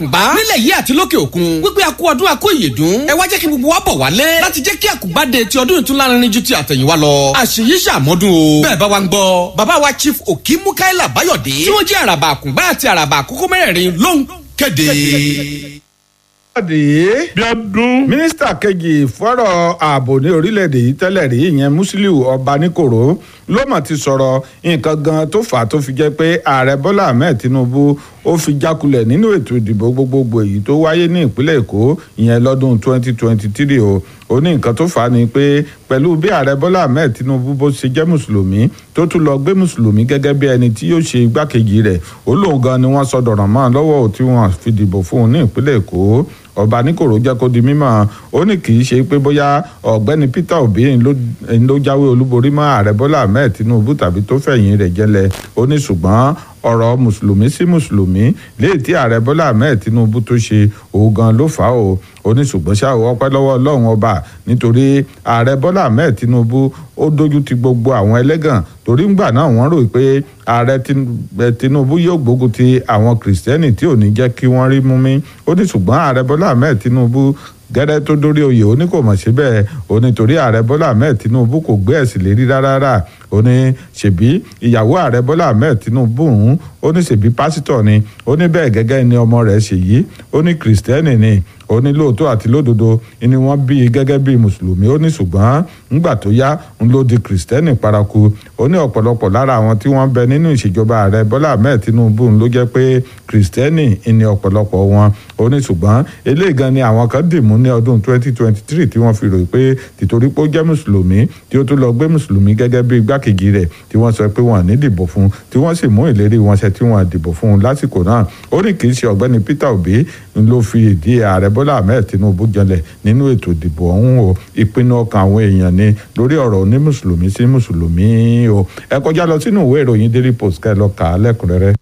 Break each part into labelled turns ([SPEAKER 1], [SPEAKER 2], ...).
[SPEAKER 1] àkùngbá nílẹ̀ yìí àti lókè òkun wípé a kú ọdún a kú ìyèdún ẹ wá jẹ́ kí gbogbo wa bọ̀ wálé láti jẹ́ kí àkùngbá de ti ọdún ìtún lárinrin ju ti àtẹ̀yìnwá lọ àṣeyí ṣàmọ́dún o bẹ́ẹ̀ bá wa ń gbọ́ bàbá wa chief okimukaila bayọ̀dé tí wọ́n jẹ́ àràbà àkùngbá àti àràbà àkókò mẹ́rẹ̀ẹ̀rin ló ń kéde.
[SPEAKER 2] ìpàdé
[SPEAKER 3] bíọ́dún.
[SPEAKER 2] mínísítà kejì fọ́rọ̀ ààbò ní orílẹ̀-èdè yìí tẹ́lẹ̀ rí ìyẹn musiliu ọbaníkòró ló mọ̀ ti sọ̀rọ̀ nǹkan gan tó fà á tó fi jẹ́ pé ààrẹ bọ́lá ahmed tinubu ó fi jákulẹ̀ nínú ètò ìdìbò gbogbogbò èyí tó wáyé ní ìpínlẹ̀ èkó ìyẹn lọ́dún 2023 o ó ní nǹkan tó fà á ni pé pẹ̀lú bí ààrẹ bọ́lá ahmed tinubu bó ṣe jẹ́ mùsùlùmí tó tún lọ gbé mùsùlùmí gẹ́gẹ́ bí ẹni tí yóò ṣe igbákejì rẹ̀ ó lóun gan ni wọ́n sọ dọ̀rọ̀ mọ́ lọ́wọ́ tí wọ́n fi dìbò fún un ní ìpínlẹ̀ èkó ọba níkòrò jẹ́ kó di mímọ̀ ó ní kì í ṣe pé bóyá ọ̀gbẹ́ni peter obi ló jáwé olúborí mọ́ ààrẹ bọ́lá ahmed tinubu tàbí tó fẹ̀yìn rẹ̀ jẹ́lẹ̀ ó ní ṣùgbọ́n ọ̀rọ̀ mùsùlùmí sí mùsùlùmí léè tí ààrẹ bọ́lá ahmed tinubu tó ṣe òun gan ló fà á o ó ní ṣùgbọ́n ṣá o ọpẹ́ lọ́wọ́ ọlọ́run ọba nítorí ààrẹ bọ́lá ahmed tinubu ó dojú ti gbogbo àwọn ẹlẹ́gàn torí ńgbà náà wọ́n rò pé ààrẹ tinubu yóò gbógun ti àwọn kìrìsìtẹ́nì tí ò ní jẹ́ kí wọ́n rí mú mi ó ní ṣùgbọ́n ààrẹ bọ́lá ahmed tinubu gẹ́rẹ́ tó dórí oyè ó ní kò mọ̀ síbẹ̀ ó ní torí ààrẹ bọ́lá ahmed tinubu kò gbé ẹ̀sìn lérí rárá ó ní ṣèbí ìyàwó ààrẹ bọ́lá ahmed tinubu ń ó ní ṣèbí pásítọ̀ ni ó ní bẹ́ẹ̀ gẹ́gẹ́ ni ọmọ rẹ̀ ṣèyí ó ní kìrìsìtẹ́nì ni ó ní lóòótọ́ àti lódodo ni wọ́n bí i gẹ́gẹ́ bí mùsùlùmí ó ní ṣùgbọ́n ńgbà tó yá ń ló di kìrìsìtẹ́nì paraku ó ní ọ̀pọ̀lọpọ̀ lára àwọn tí wọ́n bẹ nínú ìṣèjọba ààrẹ bọ́lá ahmed tinubu ló jẹ́ pé kìrìsìtẹ́nì ni ọ̀pọ̀lọpọ̀ wọn ó ní ṣùgbọ́n eléyìí gan ni àwọn kan dìmú ní ọdún 2023 tí wọ́n fi rò pé tìtorí pé ó jẹ́ mùsùlùmí tí ó tún lọ gbé mùsùlùmí gẹ́gẹ́ bí igbákejì rẹ̀ tí wọ́n sọ pé wọ́n ní dìbò fún tí wọ́n sì mú ìlérí wọn ṣẹ tí wọ́n dìbò fún lásìkò náà ó ní kì í ṣe ọ̀gbẹ́ni peter obi ló fi ìdí ààrẹ bọ́lá ahmed tinubu janlẹ̀ nínú ètò ìdìbò ọ̀hún o ìpinnu ọkàn àwọn èèyàn ni lórí ọ̀rọ̀ ní mùsùlùmí sí mùsùlùmí o ẹ kọjá lọ sínú ìwé ìròyìn daily post kẹ́ lọ kà á lẹ́kùnrẹ́rẹ́.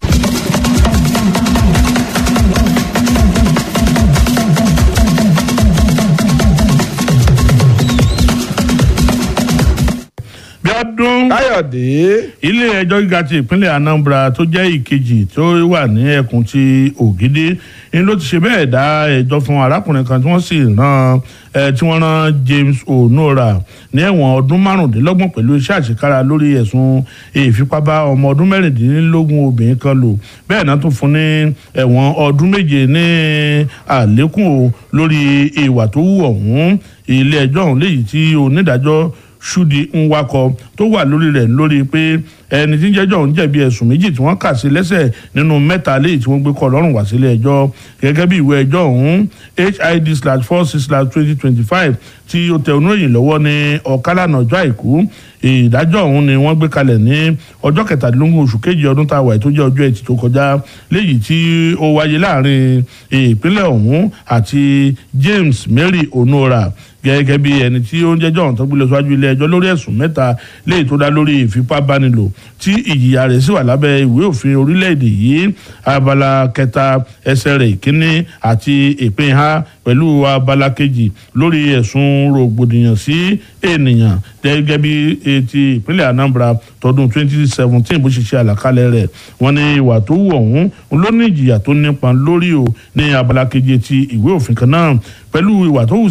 [SPEAKER 3] bíọ́dún.
[SPEAKER 2] káyọ̀dé.
[SPEAKER 3] ilé ẹjọ́ gíga ti ìpínlẹ̀ anambra tó jẹ́ ìkejì tó wà ní ẹkùn ti ògidì ni ló ti ṣe bẹ́ẹ̀ dá ẹjọ́ fún arákùnrin kan tí wọ́n sì rán tí wọ́n rán james onora ní ẹ̀wọ̀n ọdún márùndínlọ́gbọ̀n pẹ̀lú iṣẹ́ àṣekára lórí ẹ̀sùn ìfipábá ọmọ ọdún mẹ́rìndínlógún obìnrin kan lò bẹ́ẹ̀ náà tún fún ní ẹ̀wọ̀n ọdún méje ní àlékún o lórí ìwà tó wù ọ̀hún ilé ẹjọ́ ọ̀hún léyìí tí onídàájọ́ ṣúdi nwakọ tó wà lórí rẹ̀ lórí pé ẹni tí ń jẹ́jọ́ ń jẹ̀bi ẹ̀sùn méjì tí wọ́n kà sí lẹ́sẹ̀ nínú mẹ́ta léyìí tí wọ́n gbé kọ́ lọ́rùn wá sílé ẹjọ́ gẹ́gẹ́ bí ìwé ẹjọ́ ọ̀hún hid slash four six slash twenty twenty five tí ó tẹ oníròyìn lọ́wọ́ ní ọ̀kálànà ọjọ́ àìkú ìdájọ́ ọ̀hún ni wọ́n gbé kalẹ̀ ní ọjọ́ kẹtàdínlógún oṣù kejì ọdún tá a wà tó jẹ́ ọjọ́ ẹtì tó kọjá léyìí tí ó wáyé láàrin ìpínlẹ̀ ọ̀hún àti James Mary Onora gẹ́gẹ́ bí ẹni tí ó ń jẹ́jọ́ ọ̀hún tó gbé lọ síwájú ilé ẹjọ́ lórí ẹ̀sùn mẹ́ta léyìí tó dá lórí ìfipábánilò tí ìjìyà rẹ̀ sì wà lábẹ́ ìwé òfin orílẹ̀-èdè yìí abala kẹta ẹsẹ̀ rẹ̀ ìkíní àti ìpín ha pẹ̀lú abala kejì lórí ẹ̀sùn rògbòdìyàn sí ènìyàn gẹ́gẹ́ bí ti ìpínlẹ̀ Anambra tọdún 2017 bó ṣe ṣe àlàkalẹ̀ rẹ̀ wọ́n ní ìwà tó wù ọ̀hún ló ní ìjìyà tó nípa lórí o ní abala kejì ti ìwé òfin kan náà pẹ̀lú ìwà tó wù